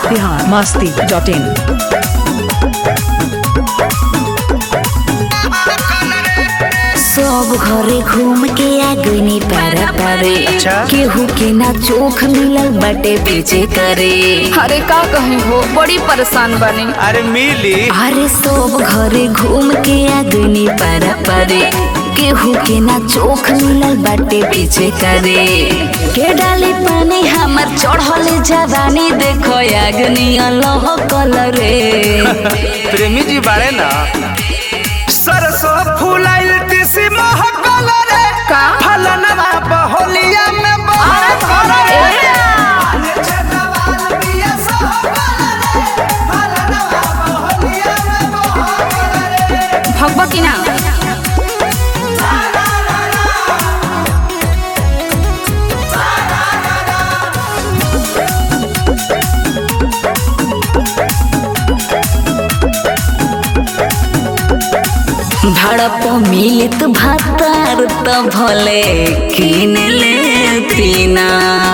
Bihar Masti dot in सब घरे घूम के आ गईनी पारा पारे अच्छा। केहू के ना चोख मिलल बाटे बेचे करे अरे का कहीं हो बड़ी परेशान बनी अरे मिली अरे सब घरे घूम के आ गईनी पारा पारे केहू के ना चोख मिलल बाटे बेचे करे के डाली पानी हमर चढ़ल जवानी देखो आगनी अल्लाह कलरे प्रेमी जी बाड़े ना सरसों फूलाइल तिसी महकल रे का? फलनवा बहोलिया में बहकल रे भगवा की ना भड़प मिलित भातार त भले किन लेती ना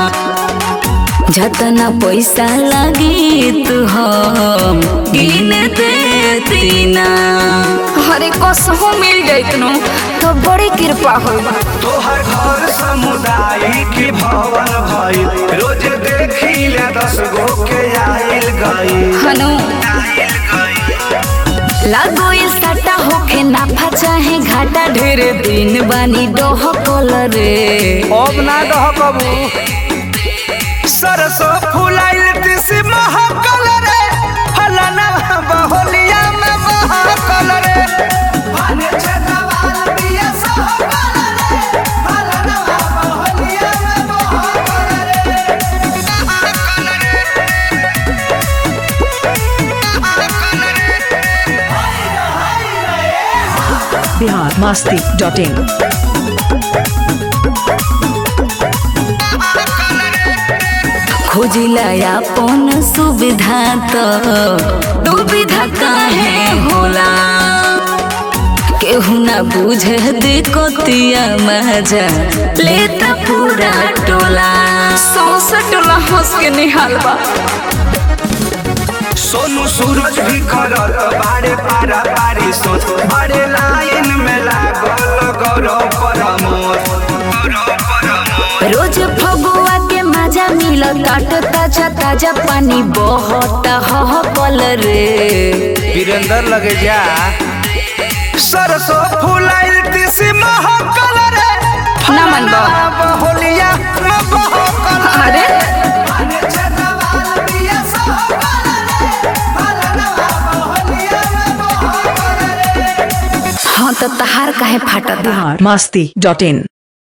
जतना पैसा लगी तू हम गिन देती ना अरे कसहो मिल गई नु तो बड़ी कृपा हो तोहर घर सामुदायिक भवन भइल रोज देखी ले दस गो के आइल गई हनु लागो ये सटा होके नाफा चाहे घाटा ढेर दिन बानी डोह रे अब ना दह कबू सरसों फूलाइल तिसी महकल रे फलनवा बहोलिया में बहकल रे बिहार मस्ती डॉट इन खोजिला अपन सुविधा तो दुविधा काहे होला केहू ना बुझे दिकोतिया मजा लेता पूरा टोला सौसे टोला हंस के निहाल बा सोनू सूरज भी करत बारे पारा पारी सोच बड़े लाइन में लागल गौरव परमोद गौरव परमोद रोज फगुआ के मजा मिल काट ताजा ताजा पानी बहुत ह कल रे वीरेंद्र लगे जा सरसों फूलाइल तिसी महकल रे ना मन बा। बहोलिया में बहकल अरे हाँ तो तहार काहे फाटत बिहार मस्ती डॉट इन